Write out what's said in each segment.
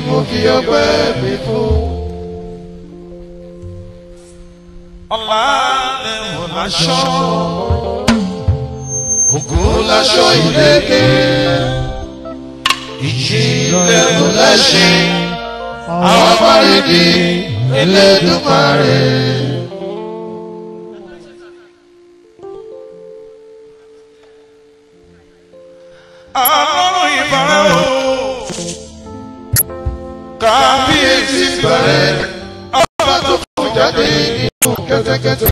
mo fi ọpẹ́ mi fún. ọ̀la lẹ́wọ̀n láṣọ. Ògùn láṣọ ìlékè, ìjì lẹ́nu lẹ́ṣin, àwọn afárẹ́dì Elédùmarè. ọlọ́run ìbára o. Kábíyèsí bẹ̀rẹ̀, ọba tó fún jáde nínú kẹ́tẹ́kẹ́tẹ́.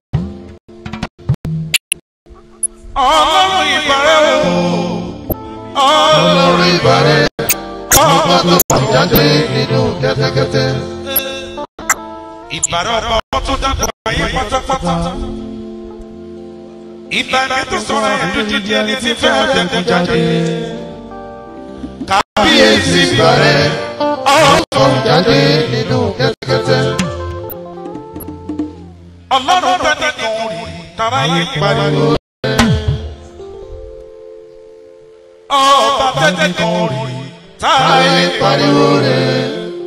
ọlọ́run ìbára o. Ọlọ́run ìbàrẹ̀, ọba tó fún jáde nínú kẹ́tẹ́kẹ́tẹ́. ìbára ọba tó dàgbà ayé pátápátá. ìbára tó sọ̀rọ̀ ẹ̀dùn dídí ẹni tí fẹ́ ọ̀dẹ̀kùn jáde. Kábíyèsí bẹ̀rẹ̀, ọba tó fún jáde nínú kẹ́tẹ́kẹ́tẹ́. ọlọ́run bá nìkan rí tara yé pariwo. ọba tẹ́tẹ́ kan rí tara yé Ayé pariwo rẹ̀.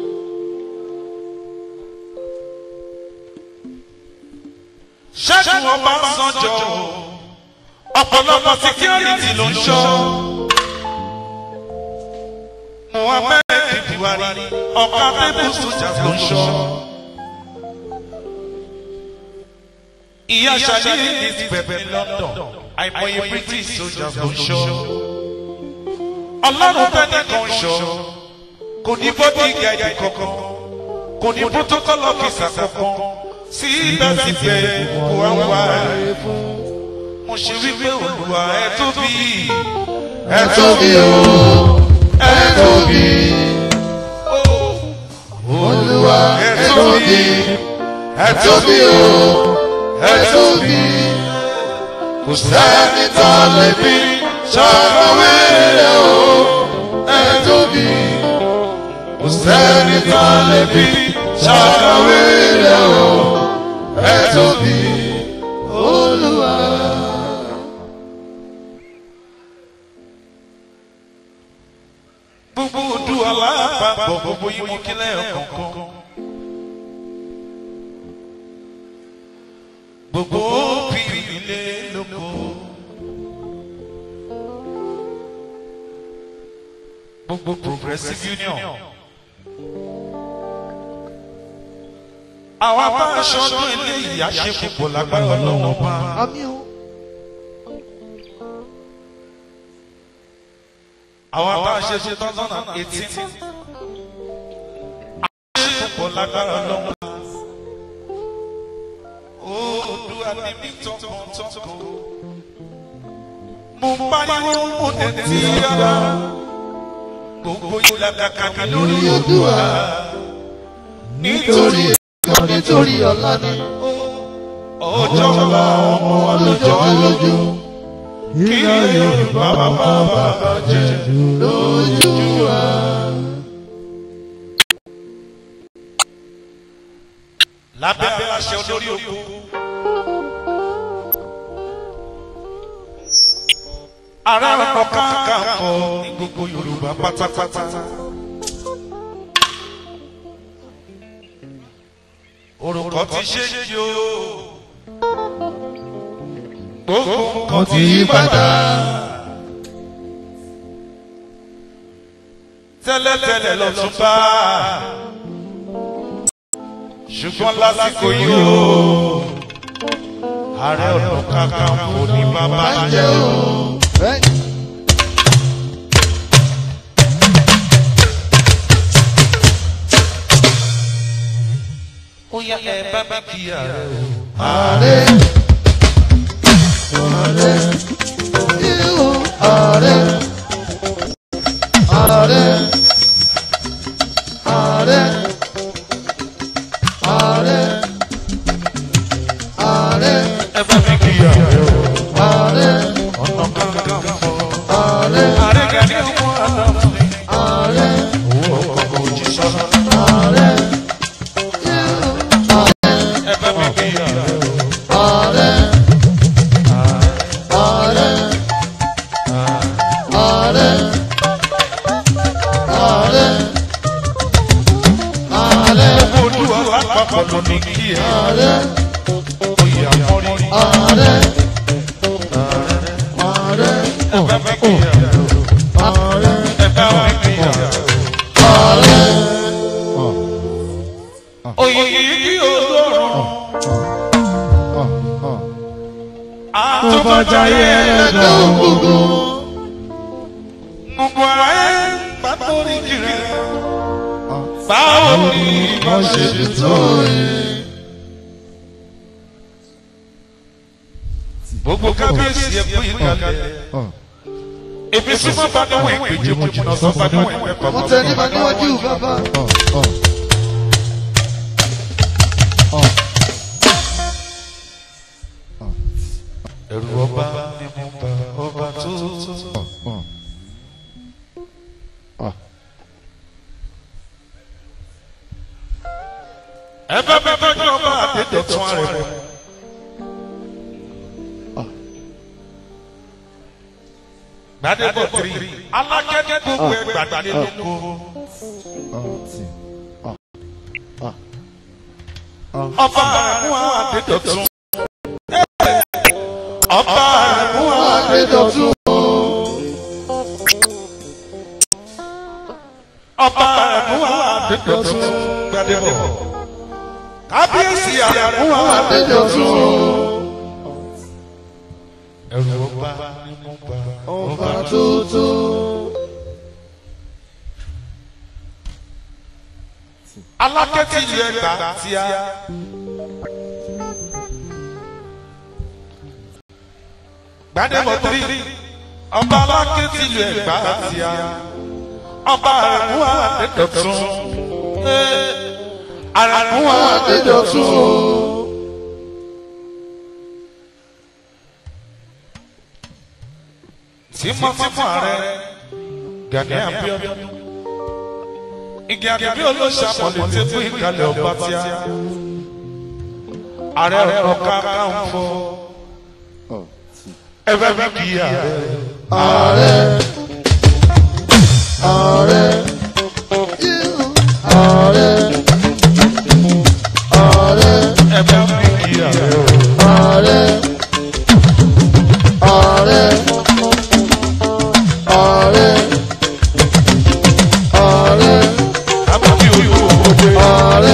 ṣẹ́gun ọba sanjọ́ ọ̀pọ̀lọpọ̀ security ló ń ṣọ́. Muhammed Buhari ọ̀ka tẹ́bù soldiers ló ń ṣọ́. Ìyá Ṣadé Elizabeth ní London àìmọye British soldiers ló ń ṣọ́. Ọlọ́run tẹ́lẹ̀ kan ṣọ́ kò ní bọ́dí gẹ̀ẹ́dì kankan kò ní protocol officer kankan síbẹ̀síbẹ̀ kò wá wá ẹ̀ fún. Mo ṣe wípé Olúwa ẹ tóbi Ẹ tóbi o, ẹ tóbi. Olúwa ẹ tóbi, ẹ tóbi o, ẹ tóbi. Kò sẹ́ni tó lè fi ṣàkàwé rẹ̀ o, ẹ tóbi. Kò sẹ́ni tó lè fi ṣàkàwé rẹ̀ o, ẹ tóbi. Olúwa. gbogbo odu alápapọ̀ gbogbo yín mo kí lẹ́yìn kọ̀ọ̀kan. gbogbo òbí ilé lóko. gbogbo progressive union. àwọn bá aṣọ ọdún ilé ìyá ṣe púpọ̀ lágbára ọlọ́wọ́ bá. àwọn bá a ṣe two thousand and eighteen àṣepọ̀ lágbára lọ́wọ́ Oòduà ní mi tọkàntọkàn mo pariwo mo tẹ̀tí ara gbogbo ìlàkàkà mi lórí Oòduà nítorí ẹ̀kan nítorí ọ̀la ni ọjọ́ ọ̀la ọmọ wa lójọ́ lójú kí Yorùbá bàbá bàbá jẹ́ lójú wa. lábẹ́ aláṣẹ olórí oko. Ààrẹ ọ̀nà kakanfò ní gbogbo Yorùbá pátápátá. Orúkọ ti ṣe yí o. Gbogbo nǹkan ti yí padà. Tẹ́lẹ̀tẹ́lẹ̀ lọ tún bá ṣùgbọ́n lásìkò yìí o ààrẹ ọ̀nà kakanfò ní bàbá jẹ́ o. ó yá ẹ bá mi kí ààrẹ o. Ààrẹ ààrẹ yíyó ààrẹ ààrẹ ààrẹ ààrẹ ààrẹ ẹ bá mi kí ààrẹ o. ààrẹ ọ̀nà kakanfò. ààrẹ ààrẹ gani ọmọ àdàmú ni. ààrẹ owó ọkọ̀ kò jí sọ́nà. ààrẹ yíyó ààrẹ ẹ bá mi kí ààrẹ o. ààrẹ ààrẹ àpapọ̀ ló ní kí ẹ ààrẹ oyè àmọ́rí ààrẹ ààrẹ ẹ bá mi kí ẹ ààrẹ ẹ bá mi kí ẹ. ààrẹ oyè yìí olóró àtúbọ̀jáyé ẹlẹ́dọ̀ gbogbo gbogbo ayé pàtó ní kiri báwo ni ìbọn ṣe tó yẹ. gbogbo kábíyèsí ẹkú ìkàlẹ̀ èmi súnmọ́ bá níwọ̀n ìpèjì mo jìnnà sọ bá níwọ̀n ìpẹ́kọ̀ mo tẹ nípa níwájú bàbá. ẹ̀rù ọba ni mo bá ọba tó tó. ẹ bá bá tọ́jú ọba àdédọ̀tún rẹ̀ mọ́. gbadebo tiri alákẹ́ni gbogbo ẹ gbàgbé lóko. ọba àrùn àdédọ̀tún. ọba àrùn Adédọ̀tún ọba àrùn àdédọ̀tún gbadebo. kábíyèsí àrùn Adédọ̀tún ẹ̀rù ọba ni mo bá ọba tuntun. alákẹ́tì ìlú ẹgbà tí a. gbadebo tiri ọba alákẹ́tì ìlú ẹgbà tí a. ọba àrùn àdédọ̀tún. àrùn Adédọ̀tún tímọ́tímọ́ ààrẹ Gani Abiodun igi àgbẹ̀bí olóṣàmọ̀lẹ̀ tí fún ìkàlẹ̀ ọba tí a ààrẹ ọ̀ka káńfọ́ ẹ̀fẹ̀ fẹ́ kí ààrẹ ààrẹ ààrẹ ààrẹ ààrẹ ẹ̀fẹ̀ fẹ́ kí ààrẹ o. ààrẹ ààrẹ ààrẹ ààrẹ àbúkí oyún òkòdè ààrẹ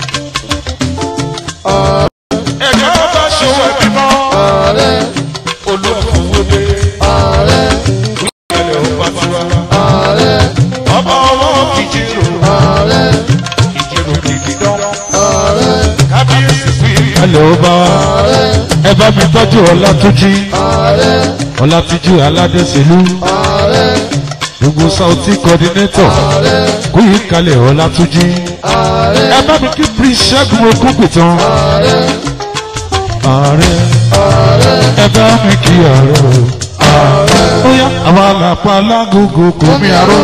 ẹ̀jẹ̀ ọba ṣòwò ẹ̀bí mọ́ ààrẹ olóòfòwòdè ààrẹ ìkàlẹ̀ ọba tiwa ààrẹ ọba ọwọ́ kìjìrò ààrẹ ìjìrò kìkìdán ààrẹ kábíyèsí sí Hello bá wa ààrẹ ẹ bá mi tọ́jú Ọlátúnjí ààrẹ Ọlátúnjí Aládésílú ààrẹ gbogbo Sauti coordinator ààrẹ kú yìí kalẹ̀ Ọlátúnjí ààrẹ ẹ bá mi kí Prince Ṣẹ́gun Ògúnpìtàn ààrẹ ààrẹ ààrẹ ẹ bá mi kí ààrẹ o ó yá àwọn àlàpà alágógó kò mí àró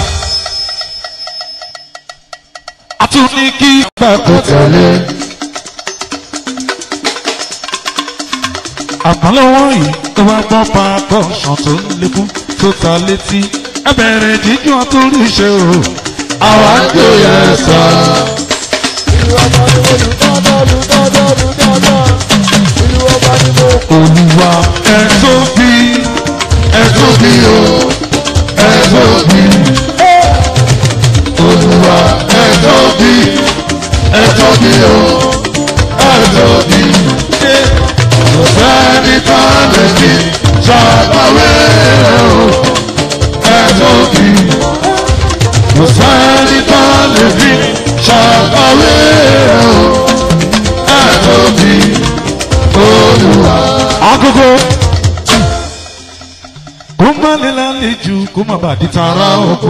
a tún ní kí ìgbà kò tẹ̀lé. àpọ́nlọ́wọ́ yìí tó bá gbọ́ pa kọ́ọ̀ṣàn tó ń lékún tó ta létí ẹ bẹ̀rẹ̀ jíjọ́ àtúrú ṣe o àwa ń jó yẹ sọ. olùwà ẹ tóbi ẹ tóbi o ẹ tóbi olùwà ẹ tóbi ẹ tóbi o ẹ tóbi kò sẹ́ni tá a lè fi ṣàkàwé o ẹ tóbi kò sẹ́ni tá a lè fi ṣàkàwé o ẹ tóbi olùwà. agogo kó má lè lálejò kó má bàa di tara oko.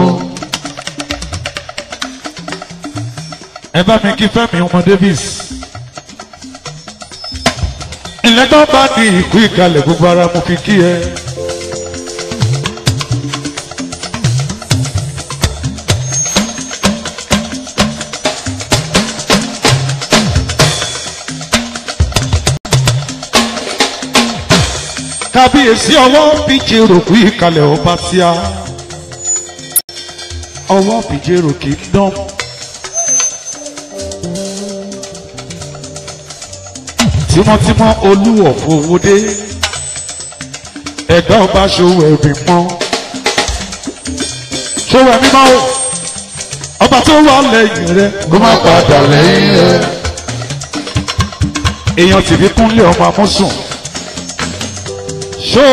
ẹ bá mi kí Fẹ́mi ọmọ Davis ilẹ̀ tó bá ní ìkú ìkàlẹ̀ gbogbo ara mo fi kí ẹ. kábíyèsí ọwọ́ bíje rògbò ìkàlẹ̀ ọba tíá ọwọ́ bíje rògbò kì í dán. tímọ́tímọ́ olúwọ̀ fowódé ẹ̀gbá ọba ṣòwò ẹ̀mí mọ́ ṣòwò ẹ̀mí mọ́ o ọba tó wà lẹ́yìn rẹ kó má padà lẹ́yìn rẹ̀. èèyàn tìbí kúnlé ọmọ amúsùn ṣó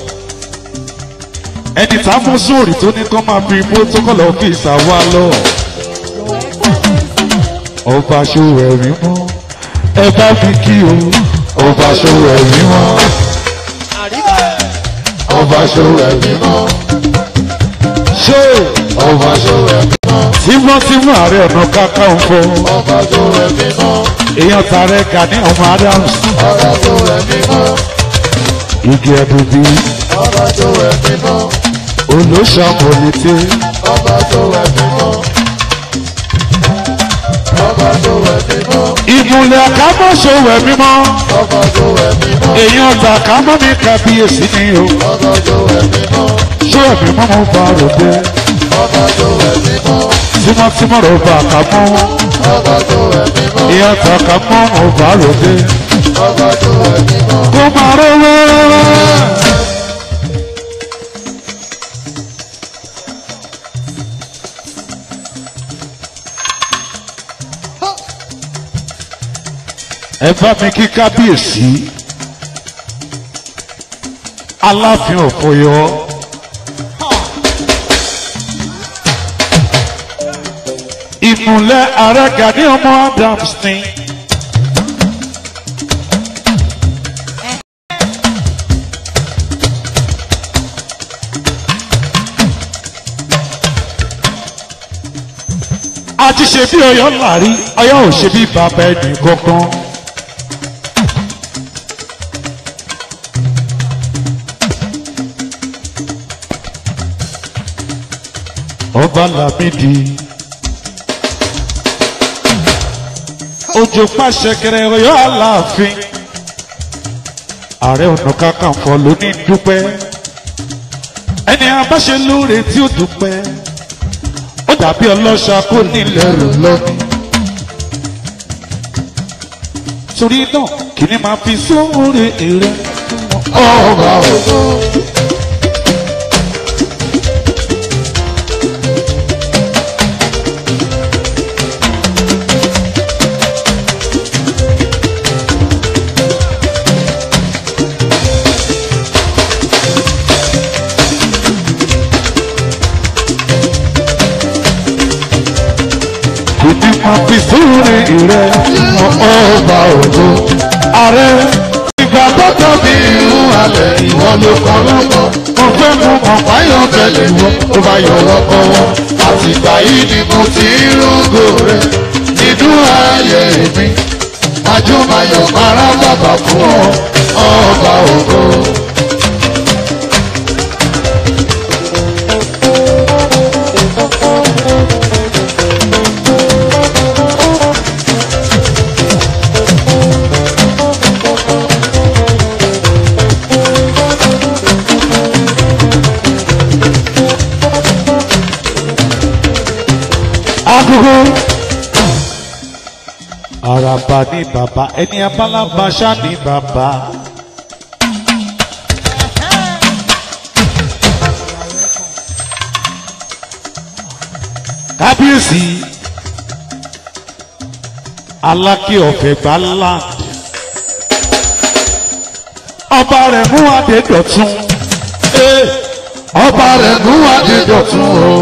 ẹni tá a mú sóòrì tó ní kó máa fi protocol office àwa lọ ọba ṣòwò ẹ̀mí mọ́ ẹ bá fi kí o ọba ṣòwò ẹ̀mí mọ́. ọba ṣòwò ẹ̀mí mọ́. ṣó ọba ṣòwò ẹ̀mí mọ́. tímọ́tímọ́ ààrẹ ọ̀nà kakanfò ọba ṣòwò ẹ̀mí mọ́. èèyàn tààrẹ Gani ọmọ Adams ọba ṣòwò ẹ̀mí mọ́. igi ẹ̀dùnbí ọba ṣòwò ẹ̀mí mọ́. olóṣàmọ̀lété ọba ṣòwò ẹ̀mí mọ́. ọba ṣòwò ẹ̀mí mọ́. ìmùlẹ̀ àkámọ́ṣòwò ẹ̀mí mọ́ ọba ṣòwò ẹ̀mí mọ́. èèyàn tàkámọ́ ní kábíyèsí ni o ọba ṣòwò ẹ̀mí mọ́. ṣó ẹ̀mí mọ́ mo bá ròde ọba ṣòwò ẹ̀mí mọ́. tímọ́tímọ́ rò bá àkámọ́ ọba ṣòwò ẹ̀mí mọ́. èèyàn tàkámọ́ mo bá ròde ọba ṣòwò ẹ̀mí mọ́. kó máa rówó. ẹ bá mi kí kábíyèsí aláàfin ọ̀fọ̀yọ́ ìmùlẹ̀ ààrẹ Gani ọmọ Adams ni. a ti ṣe bí Ọ̀yọ́ láàrí Ọ̀yọ́ ò ṣe bí bàbá ẹnì kankan. ọba Lámídì òjò pàṣẹ kẹrẹ Ọ̀yọ́ Aláàfin ààrẹ ọ̀nà kakanfò ló ní dúpẹ́ ẹni abáṣe lóore tí ó dúpẹ́ ó dàbí ọlọ́ṣà kó nílẹ̀ rò lọ́ní. torí náà kí ni màá fi sóore èrè ọba ògo. kí ni màá fi sóore èrè ọba ògo. ààrẹ ìgbà tó tóbi Irú alẹ̀ ìwọ ló kọ́ lọ́kọ́. mo fẹ́ mú ọ̀pá Báyọ̀ tẹ̀lé wọn, ó bá yọ̀rọ̀ kọ́ wọn. Àtìgbà yìí ni mo ti ń rúgò rẹ̀. Nínú ayé mi, Àjùmáyọ̀ para bàbá fún ọ, ọba ògo. agogo. Àràbà ni bàbá ẹni abálábàṣá ni bàbá. Kábíyèsí Aláké ọ̀fẹ́ gbá land. Ọba rẹ̀ mú adé dọ̀tun. Eh, Ọba rẹ̀ mú adé dọ̀tun o.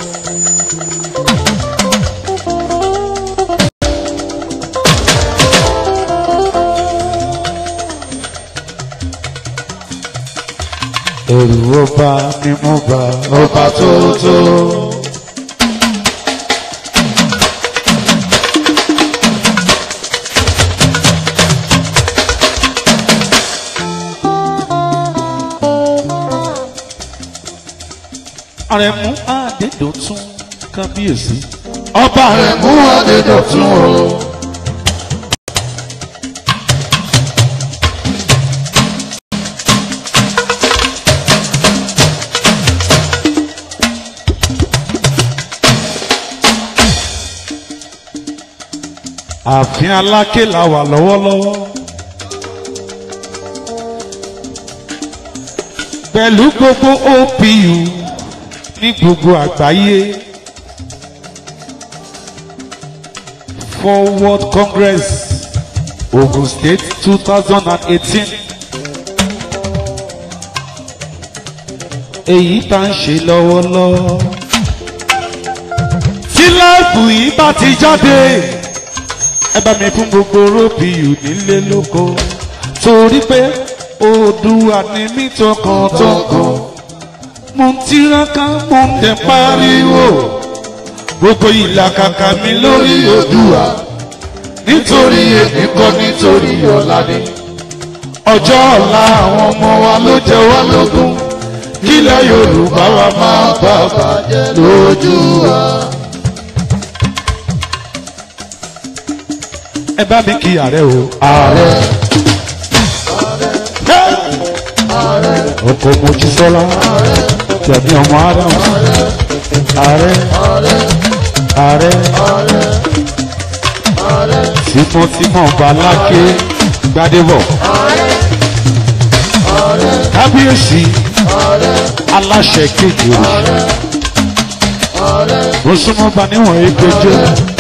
ẹ̀rù ọba ni mo bá ọba tó tó. Àrẹ̀mú Adédọ̀tun kábíyèsí. Ọba rẹ̀ mú Adédọ̀tun o. ààfin aláké la wà lọ́wọ́lọ́wọ́ pẹ̀lú gbogbo opu ní gbogbo àgbáyé forward congress ogun state two thousand and eighteen èyí tá ń ṣe lọ́wọ́lọ́wọ́ tí láìpù yìí bá ti jáde ẹ bá mi fún gbogbo róbìyù nílé lóko torí pé Oòduà ni mí tọkàntọkàn mo ń tiraka mo ń tẹ pariwo gbogbo ìlàkàkà mi lórí Oòduà nítorí èmi kọ́ nítorí ọ̀la ni ọjọ́ ọ̀la àwọn ọmọ wa ló jẹ wá lógún kílẹ̀ Yorùbá wa máa bá bàjẹ́ lójú wa. ẹ bá mi kí ààrẹ o. ààrẹ. ọkọ mojísọ́lá tẹ̀mí ọmọ adam. ààrẹ. ààrẹ. tímọ́tímọ́ baláké gbadébọ̀. kábíyèsí aláṣẹ kejì òrìṣà. mo súnmọ́ bá níwọ̀n ẹgbẹ́jọ́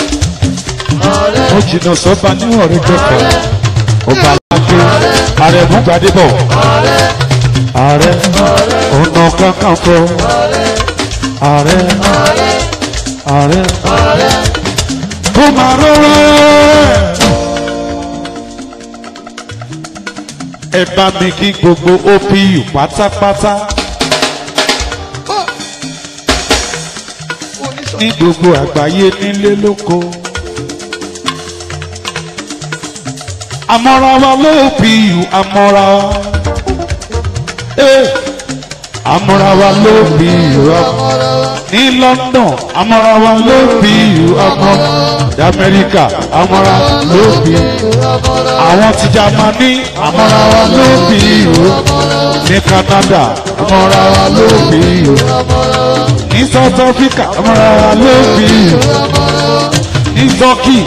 ó jìnnà sọ́ba níwọ̀n rẹ̀ kẹfà ọba aláké ààrẹ múgbàdébọ̀ ààrẹ ọ̀nà kakanfò ààrẹ ààrẹ kó máa rọrọ ẹ bá mi kí gbogbo opu pátápátá ní gbogbo àgbáyé nílé lóko. àmọ́ra wa ló bí ìhù àmọ́ra wa. àmọ́ra wa ló bí ìhù àmọ́ra wa. ní London àmọ́ra wa ló bí ìhù àmọ́ra wa. ní Amẹ́ríkà àmọ́ra ló bí ìhù àmọ́ra wa. àwọn ti Jámánì àmọ́ra wa ló bí ìhù àmọ́ra wa. ní Canada àmọ́ra wa ló bí ìhù àmọ́ra wa. ní South Africa àmọ́ra wa ló bí ìhù àmọ́ra wa. ní Turkey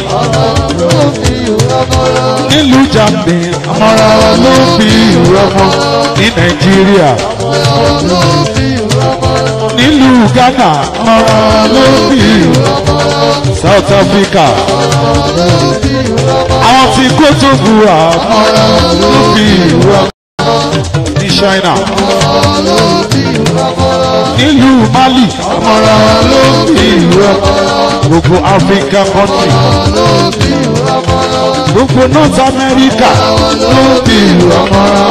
nílùú Jámánì àmọ́ra wa ló bí ìhù àmọ́ ní Nàìjíríà nílùú Ghana àmọ́ra wa ló bí ìhù South Africa àwọn tí kò tó búra àmọ́ra wa ló bí ìhù àmọ́ ní China nílùú Mali àmọ́ra wa ló bí ìhù àmọ́ gbogbo Africa country gbogbo North America ló bí ìhù àmọ́ra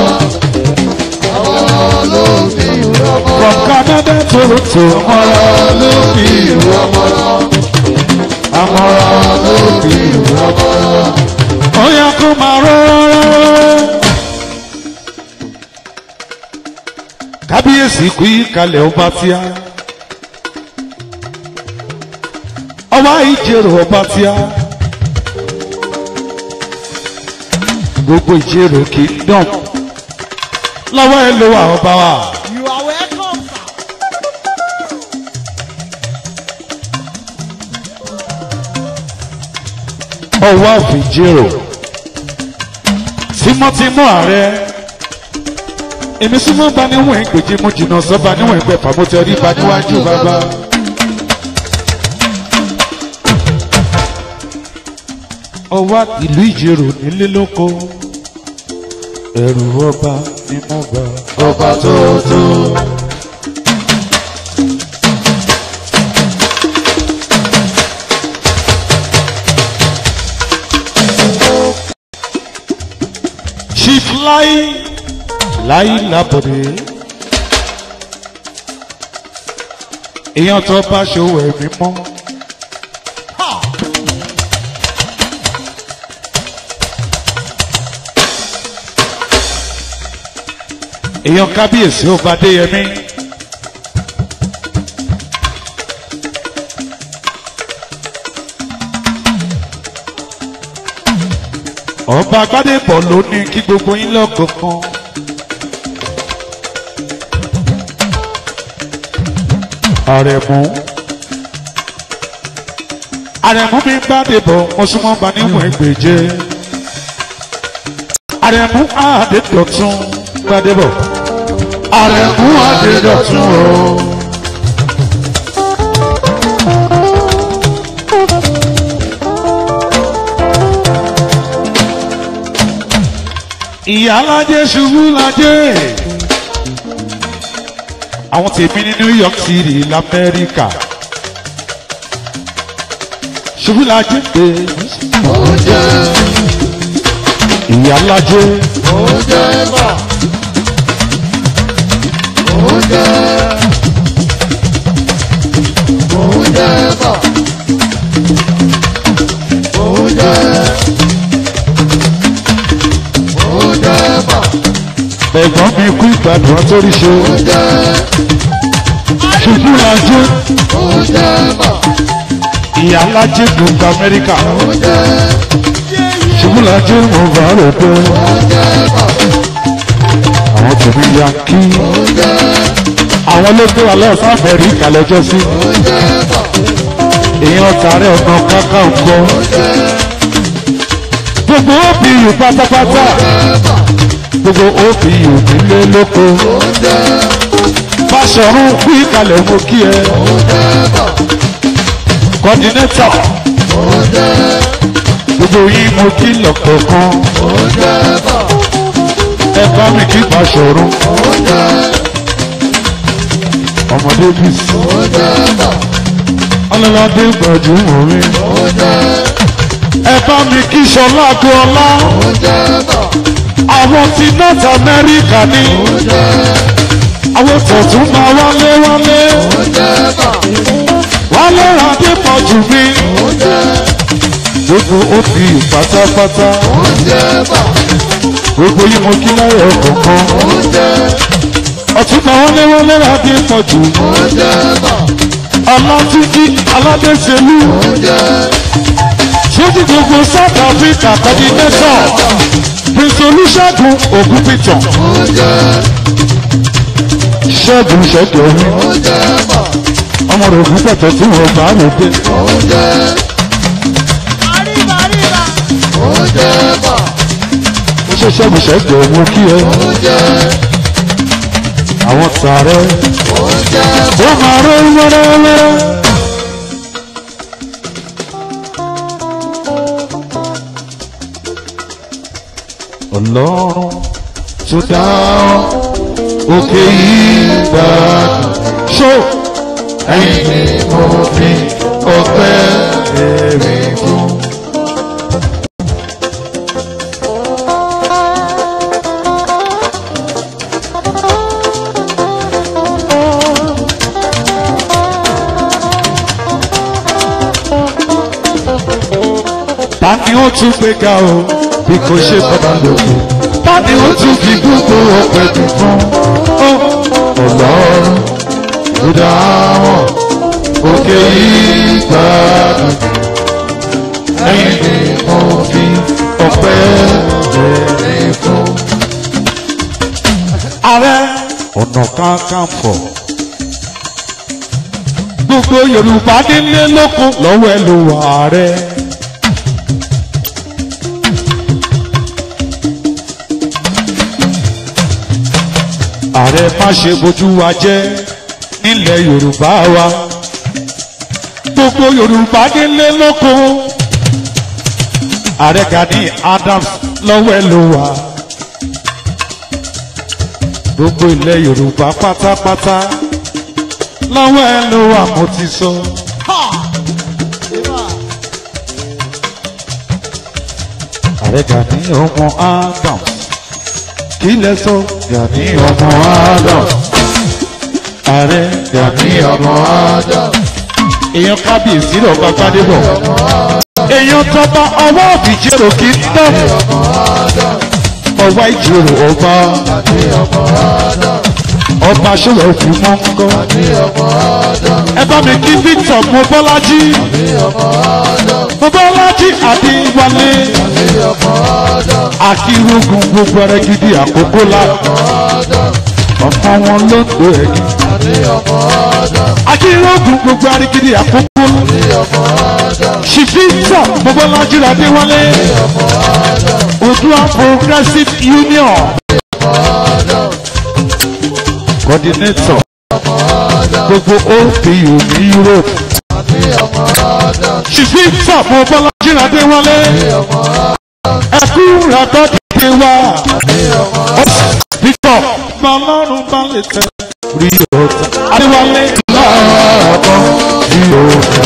from Canada to to àmọ́ra wa ló bí ìhù àmọ́ra àmọ́ra wa ló bí ìhù àmọ́ra ó yẹ kó máa rọrọ. kábíyèsí kú ìkàlẹ̀ ọba tíá ọba ìjẹrò ọba tíá gbogbo ìjẹrò kingdom lọ́wọ́ ẹ ló wà ọba wa. You are welcome, sir. ọwọ́ àfìjẹrò tímọ́tímọ́ ààrẹ èmi súnmọ́ bá níwọ̀n ìgbèjì mo jìnnà sọ́ba níwọ̀n ìgbẹ́fà mo tẹ rí ba níwájú bàbá. ọwọ́ ìlú ìjẹrò nílé lóko ẹ̀rù ọba ni mo bá ọba tó tó. chief láì láì lábọ̀dé èèyàn tó bá ṣòwò ẹ̀mí mọ́. èèyàn kábíyèsí ó bá déyẹmí. ọba agbádẹ́pọ̀ ló ní kí gbogbo yín lọ́kọ̀ọ̀kan. àrẹ̀mú àrẹ̀mú mi gbádẹ́bọ̀ mo súnmọ́ bá níwọ̀n ẹgbẹ̀jẹ́ àrẹ̀mú àdẹ́dọ̀tún gbádẹ́bọ̀ àrẹ̀mú adédọ̀tún o. ìyá alájẹ ṣubú lajẹ àwọn tèmi ní new york city lamẹ́ríkà ṣubú lajẹ pé oúnjẹ ìyá alájẹ oúnjẹ bà oúnjẹ oúnjẹ bà oúnjẹ oúnjẹ bà ẹ̀gbọ́n mi kú ìgbàdùn àtórí ṣe oúnjẹ ṣubú lajẹ oúnjẹ bà ìyá alájẹ gbogbo amẹ́ríkà oúnjẹ ṣubú lajẹ mo bá rò pé oúnjẹ bà àwọn tèmi ya kí oúnjẹ àwọn ló gbé wa lọ́sàn amẹ́ríkà lọ́jọ́ sí oúnjẹ bà èèyàn tààrẹ ọ̀nà káká ń gbọ́ gbogbo OPU pátápátá gbogbo OPU nílé lóko oúnjẹ Fáṣọ̀run kú ìkàlẹ̀ mo kí ẹ kọ́dínétọ̀ oúnjẹ gbogbo yín mo kí lọ́kọ̀ọ̀kan oúnjẹ bà ẹ bá mi kí Fáṣọ̀run oúnjẹ ọmọdé bí sí oúnjẹ bà ọlọ́ládé gbajúmọ̀ mi oúnjẹ ẹ bá mi kí Ṣọlá Agboola oúnjẹ bà àwọn ti North America ní oúnjẹ àwọn tọ̀tún máa wálé wálé oúnjẹ bà wálé adé pọ̀ jù mí oúnjẹ gbogbo OPU pátápátá oúnjẹ bà gbogbo yìí mo kí láyọ̀ kọ̀ọ̀kan oúnjẹ ọ̀tún máa wálé wálé adé pọ̀ jù oúnjẹ bà ọlátúnjí aládéṣelú oúnjẹ sójú gbogbo South Africa coordinator prince olùṣègùn ògúnpìtàn oúnjẹ ṣẹ́gun ṣẹ́gun omi oúnjẹ bà ọmọ rẹ̀ ògúnpẹ̀tẹ̀ tí wọ́n bá rò dé oúnjẹ Arriba, arriba. oúnjẹ bà ó ṣe ṣẹ́gun ṣẹ́gun omi kí ẹ oúnjẹ àwọn tààrẹ oúnjẹ ó máa rọ wẹ́rẹ́wẹ́rẹ́. ọlọ́run tó dá òkè yìí gbàdùn ṣó ẹ̀yìn ni mo fi ọpẹ́ èrè fún. ta ni ó tún gbé ga o bí kò ṣe bàbá lòkè ta ni ó tún fi gbogbo ọpẹ́ dùn fún ó ọlọ́run ló dá wọn òkè yìí gbàdùn ẹ̀yìn ni mo fi ọpẹ́ bẹ̀rẹ̀ fún. ààrẹ ọ̀nà kakanfò gbogbo yorùbá nílé lóko lọ́wọ́ ẹ ló wà rẹ. ààrẹ má ṣe bójú wa jẹ́ nílẹ̀ yorùbá wa gbogbo yorùbá nílé lóko ààrẹ Gani Adams lọ́wọ́ ẹ ló wà gbogbo ilẹ̀ yorùbá pátápátá lọ́wọ́ ẹ ló wà mo ti sọ. Ha! Arriba. ààrẹ Gani ọmọ Adams kí lẹ sọ Gani ọmọ Adams ààrẹ Gani ọmọ Adams èèyàn kábíyèsí rẹ̀ ọba gbadébọ̀ èèyàn tọba ọwọ́ òbíjẹ́rò kí n tọ́ ọwọ́ ìjòrò ọba ọba ṣọlọ òfin mọ́ ń kọ́ ẹ bá mi kí Victor mo bọ́lájí mo bọ́lájí àdéwálé akírógun gbogbo ẹrẹ gidi àkókò la ọmọ wọn ló ń do ẹ̀yìn akírógun gbogbo ẹrẹ gidi àkókò ṣìfìtà mo bọ́lájí àdéwálé Odua Progressive Union coordinator gbogbo opu ní europe ṣìṣì sàpò bọ́lájí adéwálé ẹkú rẹ̀kọ́ dìde wá victor bọ́lọ́run bá lè tẹ rí ọ̀tá adéwálé lọ́ọ̀kan rí ọ̀tá.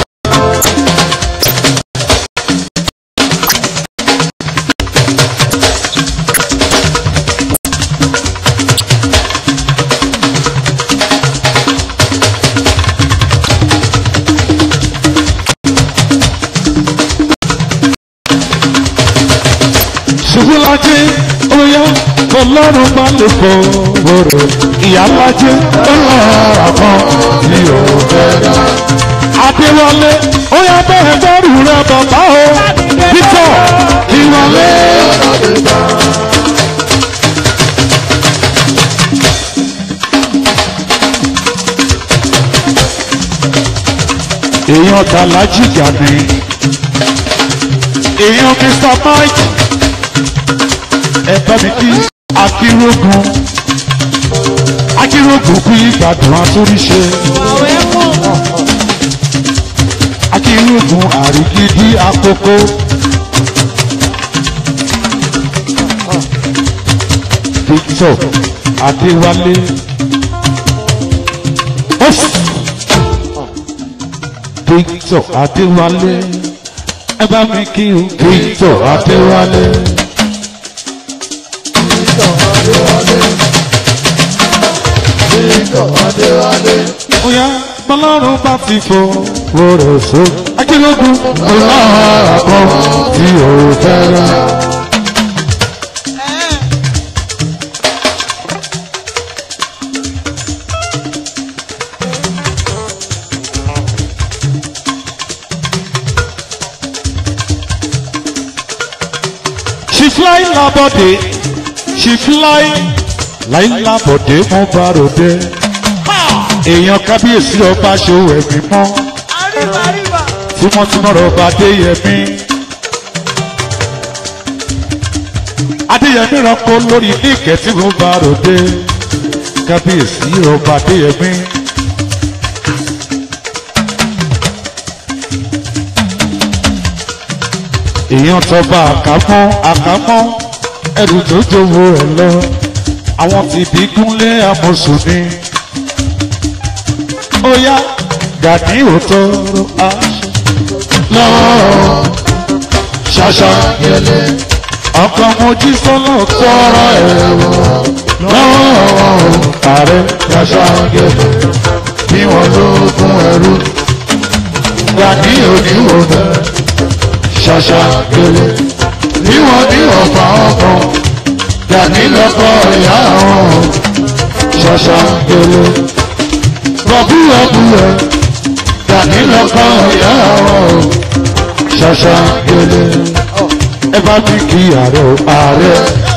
ṣubúlájẹ oyá ọlọ́run bá lè fọ bọ̀rọ̀ ìyálájẹ ọlọ́run kan tí ò bẹ̀rẹ̀. adéwọlé oyá bẹ́ẹ̀ bẹ́rù rẹ bàbá o victor ìwọlé. èèyàn tàlájì gàdé èèyàn mr mike ẹ bá mi kí akírógun akírógun kú ìgbàdùn àtúríṣe akírógun àrígídí àkókò victor adéwálé victor adéwálé ẹ bá mi kí o victor adéwálé. Oya Bọ́lọ́run bá ti fò wọ́rọ̀ so. Akílógún ọlọ́run kan tí ò fẹ́ràn. She fly labode, she fly láì labode mo bá ròde èèyàn kábíyèsí ọba ṣòwò ẹ̀mí mọ́ tímọ́tímọ́ ọba adéyẹmí adéyẹmí rọ́pò lórí ní ìkẹ́tí mo bá ròde kábíyèsí ọba adéyẹmí. èèyàn tọba àkámọ́ àkámọ́ ẹrù tó jowó ẹ lọ àwọn ti bí gúnlé amọ̀sùn ni ó yá gàdí òtòrò aṣọ. lọ́wọ́ ṣàṣà gẹ̀lẹ́ ọkọ̀ mojí sọ́lọ́ tọrọ ẹ̀rọ lọ́wọ́ ààrẹ ṣàṣà gẹ̀lẹ́ bí wọ́n ló kún ẹrú gàdí òníwò náà ṣàṣà gẹ̀lẹ́ bí wọ́n ní ọ̀fà ọkọ̀ gàdí lọ́kọ̀ ìyá wọn ṣàṣà gẹ̀lẹ́ rọ̀bú ọ̀bú ẹ̀ dàní lọ́kọ̀ ìyá ọ̀ ṣàṣà gèlè ẹ bá bí kí ààrẹ ò ààrẹ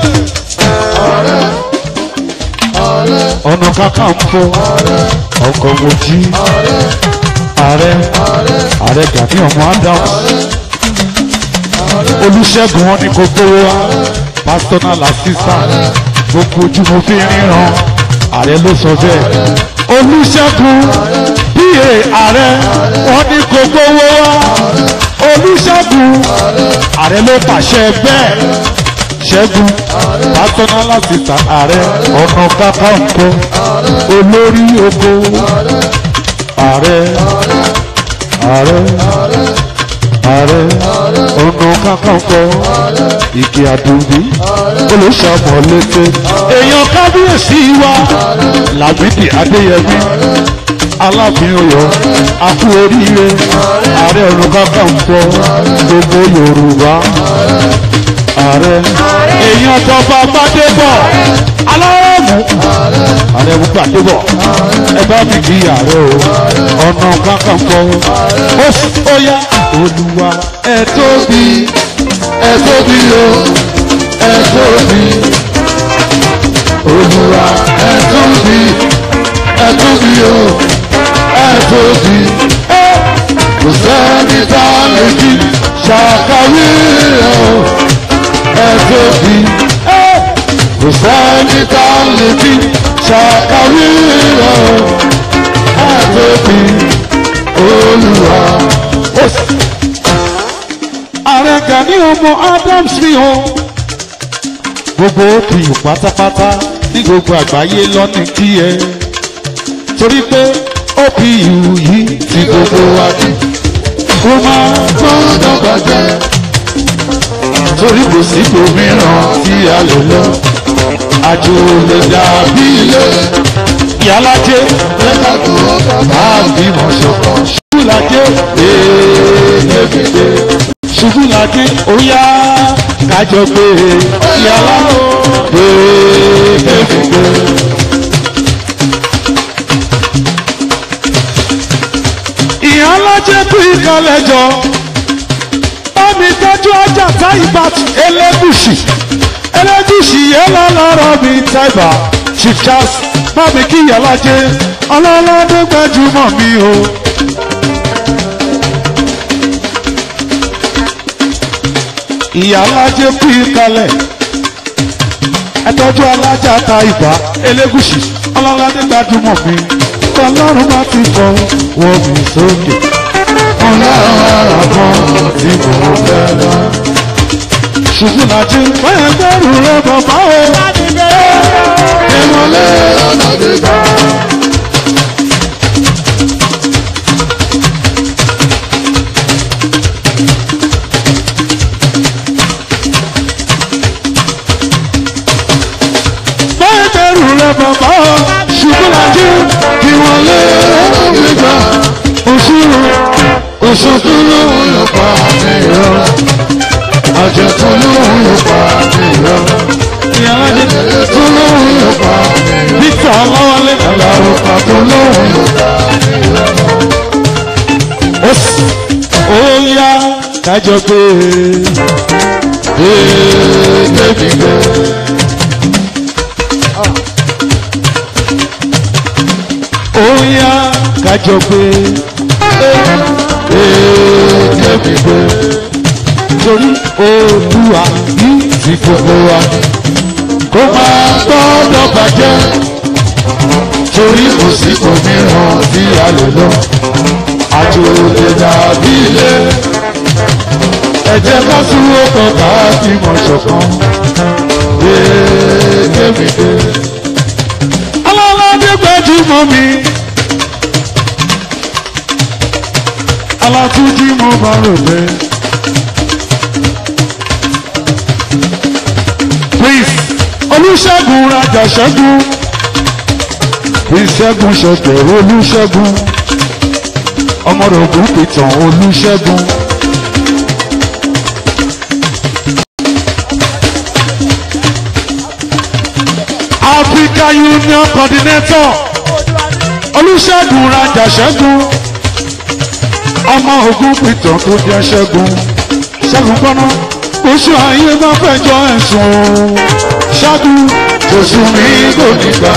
ọ̀nà kakanfò ọkọ̀ mojí ààrẹ ààrẹ gàdí ọmọ adam olùṣègùn wọn ni kò gbówó wa personal assistant gbogbo ojú mo fi ríran ààrẹ ló sọ bẹ́ẹ̀ olùṣègùn pa ààrẹ wọn ní kò gbowó wá olùṣègùn ààrẹ ló pàṣẹ bẹ́ẹ̀ ṣẹ́gun personal assistant ààrẹ ọ̀nà kakanfò olórí oko ààrẹ ààrẹ ààrẹ ọ̀nà kakanfò ìkè àdùnbí olùṣàmọ̀lẹ́tẹ̀ èèyàn kábíyèsí wa làbídì adéyẹmí aláàfin ọ̀yọ́ akú oríire ààrẹ ọ̀nà kakanfò gbogbo yorùbá ààrẹ èèyàn tọba gbadébọ̀ alárọ̀mù ààrẹ mú gbadébọ̀ ẹ bá mi kí ààrẹ o ọ̀nà kakanfò ó ó yá olúwa ẹ tóbi ẹ tóbi o ẹ tóbi olúwa ẹ tóbi ẹ tóbi o ẹ tóbi kò sẹ́ni tá a lè fi ṣàkàwé o ẹ tóbi kò sẹ́ni tá a lè fi ṣàkàwé rẹ̀ o àtòbí olúwa. ààrẹ gani ọmọ adams ni o gbogbo òpìyù pátápátá ní gbogbo àgbáyé lọ́nà kí ẹ torí pé òpìyù yìí tí gbogbo wa ní kó máa gbọ́dọ̀ bàjẹ́ torí kò sí òmíràn tí a lè lọ àjò lè dàbí ilé yàlájẹ lẹ́ka tó bá bímọ ṣọ̀kan ṣubúlàjẹ ṣégeṣége ṣubúlàjẹ óyá kájọ pé yàrá ṣégeṣége. ìyànlájẹ bí ìkàlẹjọ bámi tọjú ọjà táìbàtì elégùsì elégùsì yẹn lọlọrọ mi táìbà chief charles bámi kí ìyànlájẹ ọlọ́lọ́dún gbajúmọ̀ mi o. ìyànlájẹ bí ìkàlẹ̀ ẹtọ́jú alájà táìbà elégùsì ọlọ́lọ́dún gbajúmọ̀ mi ọlọ́run bá ti fọ wọ́n mi sókè. ọlọ́run àbọ̀ tí kò fẹ́ lọ. ṣùgbọ́n láti fẹ́ẹ́ gbẹ́rù rẹ bàbá o. ìmọ̀lẹ́ ọ̀nà gbígbà. fẹ́ẹ́ gbẹ́rù rẹ bàbá o. ṣùgbọ́n láti kí wọ́n lé ọ̀nà gbígbà. òṣùrù òṣùkú lóhùn yóò pa mí rọ. àjẹkùn lóhùn yóò pa mí rọ. ìyànlájẹ ètò lóhùn yóò pa mí rọ. victor ọlọ́wọlé. àlàó pàtó lóhùn yóò pa mí rọ. ó sì ó yá kájọ pé Gbẹ̀gbẹ̀ ó yá kájọ pé gbẹ̀gbẹ̀ torí olúwa yìí tí gbogbo wa kó máa gbọ́dọ̀ bàjẹ́ torí kò sí òmíràn tí a lè lọ àjò lè dàbí ilé ẹ jẹ́ ká súwó kan ká fi mọ̀ ṣọ̀kan gbẹ̀gbẹ̀ ọlọ́lọ́dún gbajúmọ̀ mi. alátúnjí mo bá rò pé. please olùṣègùn rajà ṣẹ́gun ìṣẹ́gun ṣẹ̀tẹ̀ olùṣègùn ọmọdọ̀gùn pìtàn olùṣègùn. Africa Union Coordinator olùṣègùn rajà ṣẹ́gun ọmọ ogun pìtàn tó jẹ́ ṣẹ́gun ṣẹ́gun gbọ́ná oṣù ayé bá fẹjọ́ ẹ̀sùn ṣẹ́gun oṣù mi kò ní gbà.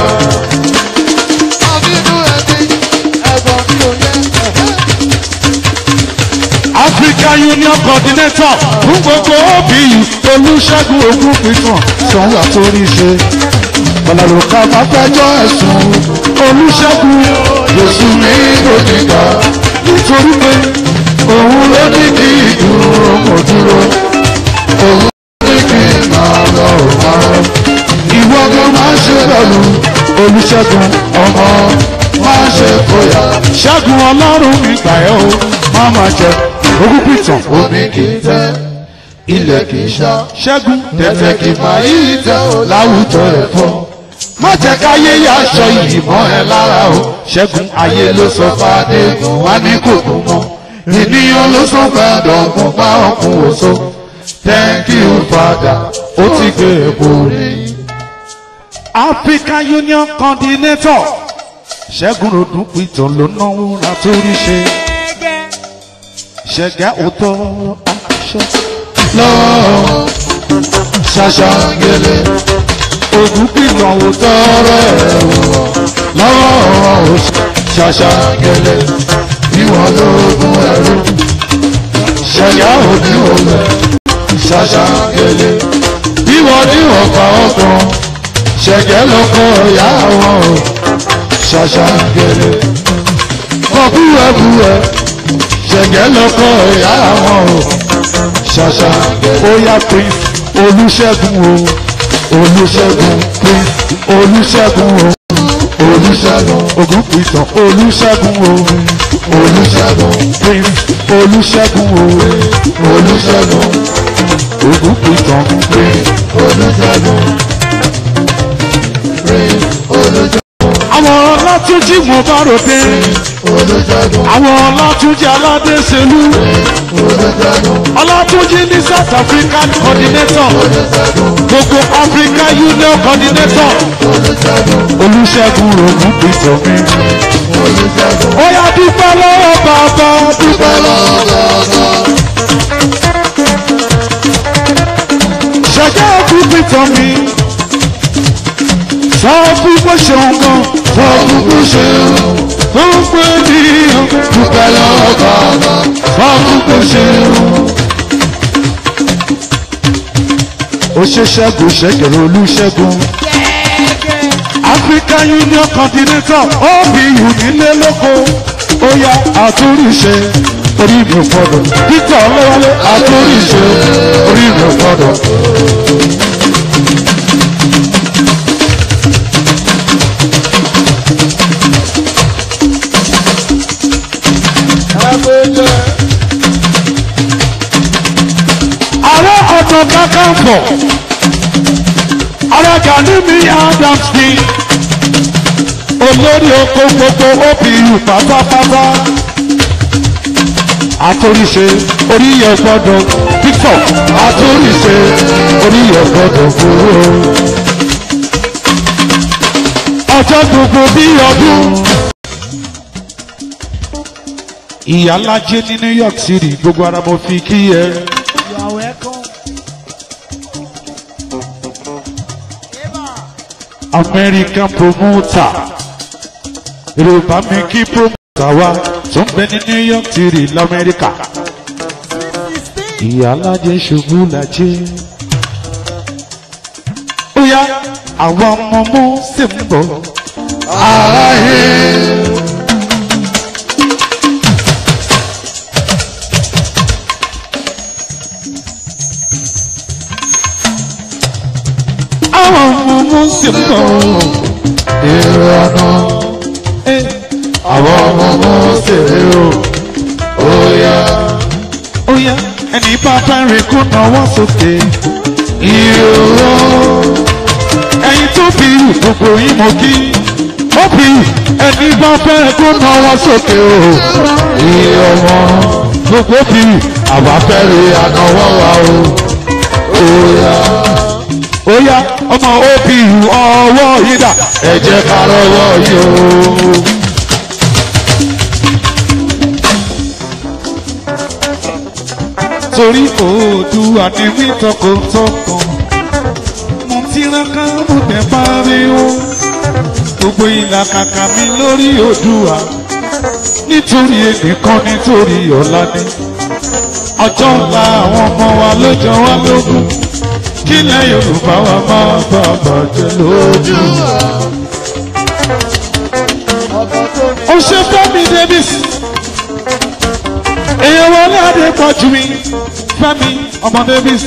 Africa Union Coordinator fún gbogbo OBU olùṣègùn ogun pìtàn sanwó àtòrí ṣe bọ̀làlùkà bá fẹjọ́ ẹ̀sùn olùṣègùn oṣù mi kò ní gbà. nítorí pé òun ló ní kí ìdúró kò dúró. òun ní kí n máa lọ ò máa lọ. ìwọ kan máa ṣe pẹ̀lú olùṣègùn ọmọ máa ṣe fòyà. ṣẹ́gun ọlọ́run mi gbà ẹ́ o má má jẹ ogún pìtàn omi kì í tẹ́ ilẹ̀ kì í ṣá. ṣẹ́gun tẹ̀tẹ̀ kì í máa yí tẹ́ ò láwùjọ ẹ̀fọ́. má jẹ́ káyé yá aṣọ yìí mọ́ ẹ lára o. ṣẹ́gun ayé ló sọ fàdé wá ní kòkó mọ́. ènìyàn ló sọ fàdọ̀ ọ̀gbun pa ọkùn òṣó. thank you father ó ti gbé epo rí. African Union Coordinator ṣẹ́gun ròdùn pìtàn ló náwó ra torí ṣe ṣẹ̀gá òótọ́ aṣọ lọ́wọ́ ṣàṣà gẹ́lẹ́ ogún pìtàn òótọ́ tọrọ ẹ̀rù lọ́wọ́ ṣàṣà gẹ́lẹ́ ìwọ̀n lóògùn ẹ̀rù ṣẹ̀yà òní òlẹ̀ ṣàṣà gẹ́lẹ́ ìwọ̀n ní ọ̀pá ọkàn ṣẹ̀jẹ̀ lọ́kọ̀ ìyá wọn o ṣàṣà gèrè kọ̀búwẹ̀búwẹ̀ ṣẹ̀jẹ̀ lọ́kọ̀ ìyá wọn o ṣàṣà gèrè. ó yá prince olùṣègùn o olùṣègùn prince olùṣègùn o olùṣègùn ògùn pìtàn olùṣègùn o olùṣègùn prince olùṣègùn o olùṣègùn ògùn pìtàn olùṣègùn olùṣègùn àwọn ọlátúnjì mo bá ròde olùṣègùn àwọn ọlátúnjì aládéṣelú olùṣègùn ọlátúnjì ní south african coordinator gbogbo africa union coordinator olùṣègùn ògùn pìtàn mi olùṣègùn ó yá dúpẹ́ lọ́wọ́ bàbá dúpẹ́ ṣẹ̀jẹ̀ ògùn pìtàn mi sọ fún bó ṣe ń gan sọ kúkú ṣe o tó ń pè níyàn dúpẹ́ lọ́wọ́ bàbá sọ fún bó ṣe ń ó ṣe ṣẹ́gun ṣẹ́gẹ̀rẹ̀ olùṣẹ́gun african union continental obu nílé lóko ó yá àtúnríṣe orí mi ò gbọdọ̀ peter ọlọ́wálé àtúnríṣe orí mi ò gbọdọ̀. ààrẹ ọ̀nà kakanfò ààrẹ gani mi adams ni olórí oko gbogbo opu pátápátá àtòríṣe oríyẹ gbọdọ victor àtòríṣe oríyẹ gbọdọ gbòòrò ọjọ́ gbogbo bí ọdún. ìyálájẹ ní new york city gbogbo ara mo fi kí ẹ. You are welcome. Eva. American promoter. Yorùbá mi kí promoter wa tó ń bẹ ní New York City l'Amẹ́ríkà. Ìyálájẹ ṣubú lajẹ́. Ó yá àwọn ọmọ mú sí ń bọ̀. aráyé Àwọn ọmọ mú sí ń bọ̀. èrò ọ̀nà Eh, àwọn ọmọ ọmọ ṣèré o ó yá Ó yá ẹni bá fẹ́ rìn kó náwó sókè. ìró Ẹyin tó bí gbogbo yín mo kí. Ó bí ẹni bá fẹ́ kó náwó sókè o. ìró ọmọ Gbogbo bí àwa fẹ́rẹ̀ ànáwọ́ wa o ó yá ó yá ọmọ òbí ọwọ́ yìí dà. ẹ jẹ́ ká rọwọ́ yìí o. torí Oòduà ni mí tọkàntọkàn mo tiraka mo tẹ pariwo gbogbo ìlàkàkà mi lórí Oòduà nítorí ẹnìkan nítorí ọ̀la ni ọjọ́ ńlá àwọn ọmọ wa ló jọ wá lógún kílẹ̀ Yorùbá wa máa bá bàjẹ́ lójú. ó ṣe Fẹ́mi Davis èèyàn wọlé adé pọ̀ jù mí Fẹ́mi ọmọ Davis.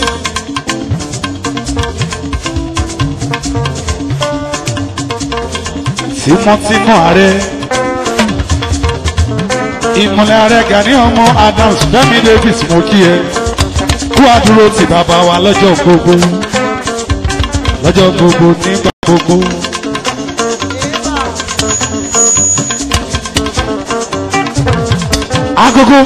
tímọ́tímọ́ ààrẹ ìmọ̀lẹ̀ ààrẹ Gani ọmọ Adams Fẹ́mi Davis mo kí ẹ kú àdúró ti bàbá wa lọ́jọ́ gbogbo lọ́jọ́ gbogbo nígbà gbogbo. agogo.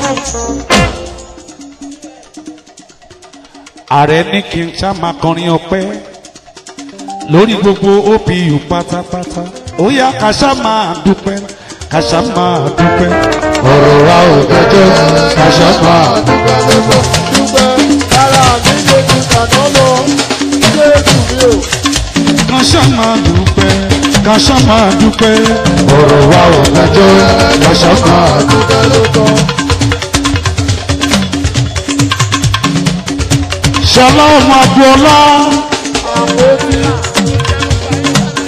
ààrẹ ní kí n ṣá máa kọrin ọpẹ́ lórí gbogbo OPU pátápátá ó yá ká ṣá máa dúpẹ́ ká ṣá máa dúpẹ́. ọ̀rọ̀ wa ò dájọ́ kàṣà máa ká ṣá máa dúpẹ́ ká ṣá máa dúpẹ́. ọ̀rọ̀ wa ò dájọ́ kàṣà máa ṣọlá ọmọ agboola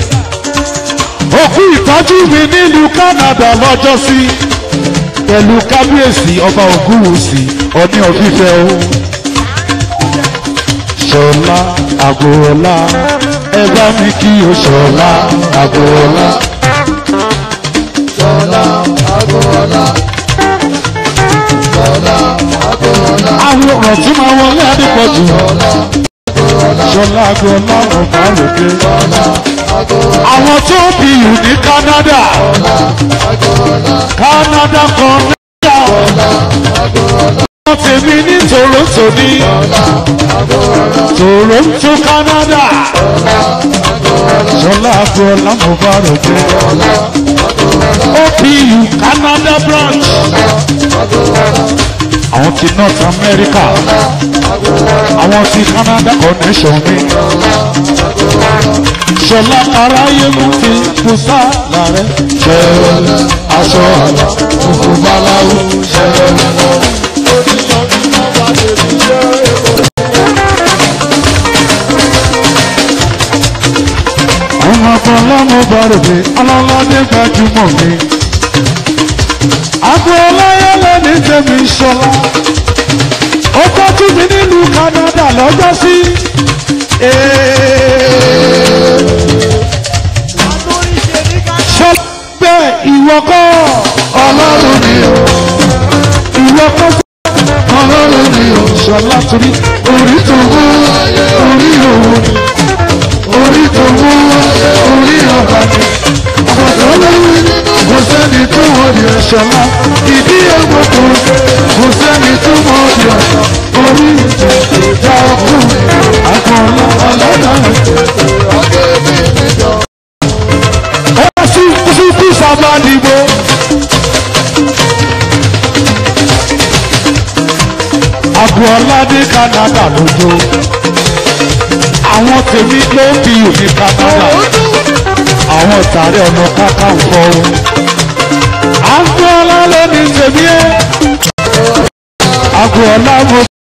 òkú ìtọ́jú mi nílùú Canada lọ́jọ́sí pẹ̀lú kábíyèsí ọba ògúnwùsì ọní ọ̀fífẹ́ o. ṣọlá àgọ́ọ̀lá ẹ bá mi kí o ṣọlá àgọ́ọ̀lá. Ṣọlá Agboola. Ṣọlá Agboola. àwọn ọ̀rọ̀ tí máa wọlé adépọ̀jù. ṣọlá àgọ́ọ̀lá ọ̀gá lókè. àwọn tó bí ìlú ní Canada. Canada kan náà. wọ́n tèmi ní Toronto ní. Toronto Canada. Ṣọlá Agboola mo bá rò pé. OPU Canada branch. Àwọn ti North America. Àwọn ti Canada connection mi. Ṣọlá aráyé mú fi kùsà lárẹ́. Ṣẹ̀rẹ̀ aṣọ àlọ́ funfun báláwo. Ṣẹ̀rẹ̀ Àwọn afọlámọ bá rò pé ọlọ́ládé gbajúmọ̀ mi. Agboola yẹlẹ ní tèmi Ṣọlá. Ó tọ́jú mi nílùú Canada lọ́jọ́ sí. Ṣọlá bẹ́ẹ̀ ìwọ kọ́ Ọlọ́run ni o. ìwọ kọ́ Ọlọ́run ni o. Ṣọlá torí Orí tó wú orí òun ni. Orí tó wú orí ọba ni. Ọ̀dọ́ lórí kò sẹ́ni tó wọ́n di ẹ̀ṣọ́. Ṣọlá Ìdí ẹ̀gbọ́n kò kò sẹ́ni tó wọ́n di ọ̀ṣọ́. Orí ìjà ọkùnrin. Agboola Ọlọ́dà ọ̀gẹ́ mi níjọ. ó sì sí kú sábà dìbò. Agboola dé Canada lójó. Àwọn tèmi ló ń fi òní Canada. Àwọn tààrẹ ọ̀nà Kakanfò. Agboola ló ní tèmi ẹ́. Agboola mo